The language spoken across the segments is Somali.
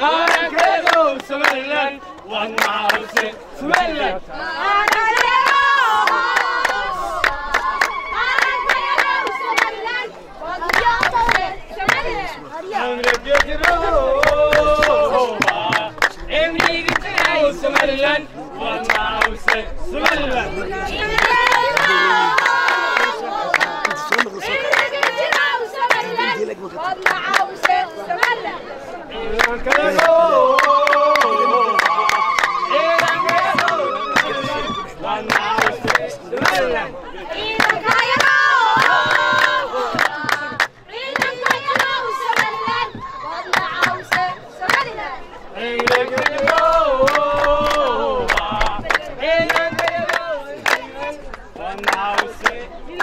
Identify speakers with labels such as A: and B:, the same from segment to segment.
A: qarankeedu somalilan waa macawse somalilan somalilan waa macawse somalilan waa macawse somalilan waa macawse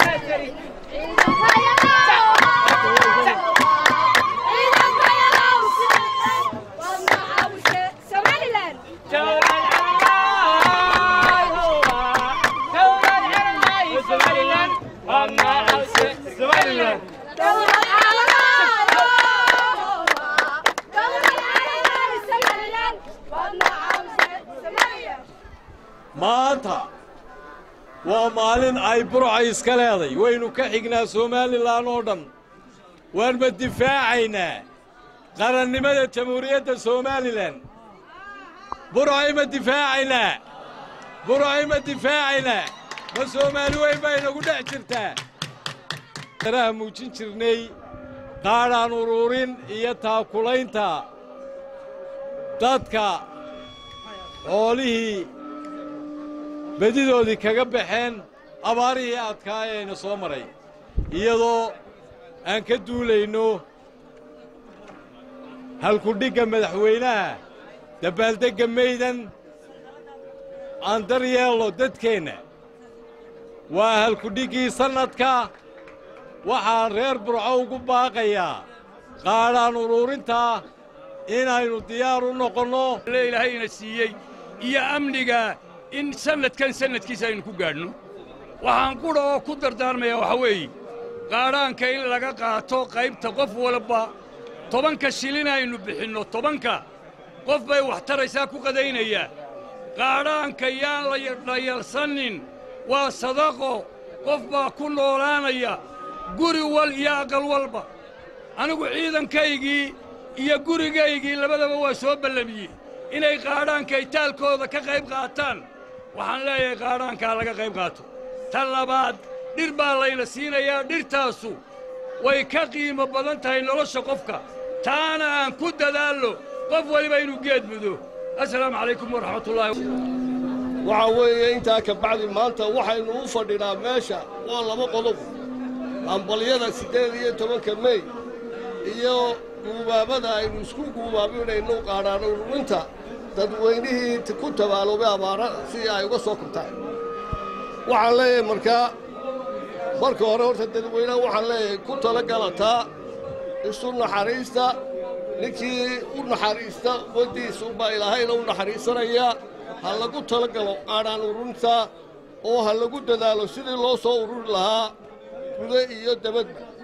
A: somalilan waa macawse somalilan
B: maanta waa maalin ay burca iska leeday waynu ka xignaa somalilan oo dhan waanma difaacaynaa qarannimada jamhuuriyadda somalilan burcay ma difaacaynaa burcay ma difaacaynaa ma soomaali weyn baa inagu dhex jirtaa raha muujin jirnay qaadhaan uruurin iyo taakulaynta dadka xoolihii bedidoodii kaga baxeen abaarihii adkaayayna soo maray iyadoo aan ka duulayno halkudhigga madaxweynaha dabbaaldegga maydan aan dar yeelno dadkeenna waa halkudhiggii sannadka waxaan reer burco ugu baaqayaa qaadhaan uruurintaa inaynu diyaar u noqonno
C: le ilaahayna siiyey iyo amniga in sannadkan sannadkiisa aynu ku gaadhno waxaan qudha oo ku dardaarmayaa waxaa weeye qaadhaanka in laga qaato qaybta qof walba tobanka shilin aynu bixinno tobanka qof bay wax taraysaa ku qadaynaya qaadhaanka yaan la dhayalsannin waa sadaqo qof baa ku noolaanaya guri wal iyo aqal walba anigu ciidankaygii iyo gurigaygii labadaba waa soo ballamiyey inay qaadhaanka itaalkooda ka qayb qaataan waxaan leeyahay qaadhaankaa laga qayb qaato ta labaad dhir baa layna siinayaa dhirtaasu way ka qiimo badan tahay nolosha qofka taana aan ku dadaallo qof weliba inuu geed mudo assalaamu calaykum waraxmatullaahi
D: waxaa weeye intaa ka bacdi maanta waxaynu u fadhinaa meesha waa laba qodob ambalyada siddeed iyo tobanka mey iyo guubaabada aynu isku guubaabinayno qaadhaan ururinta dadweynihii ku tabaaloobay abaara si ay uga soo kabtaan waxaan leeyahay markaa marka hore horta dadweynaha waxaan leeyahay ku tala galataa isu naxariista ninkii u naxariista waddiisuunbaa ilaahayna u naxariisanayaa ha lagu tala galo qaadhaan ururinta oo ha lagu dadaalo sidii loo soo ururi lahaa gude iyo dabadba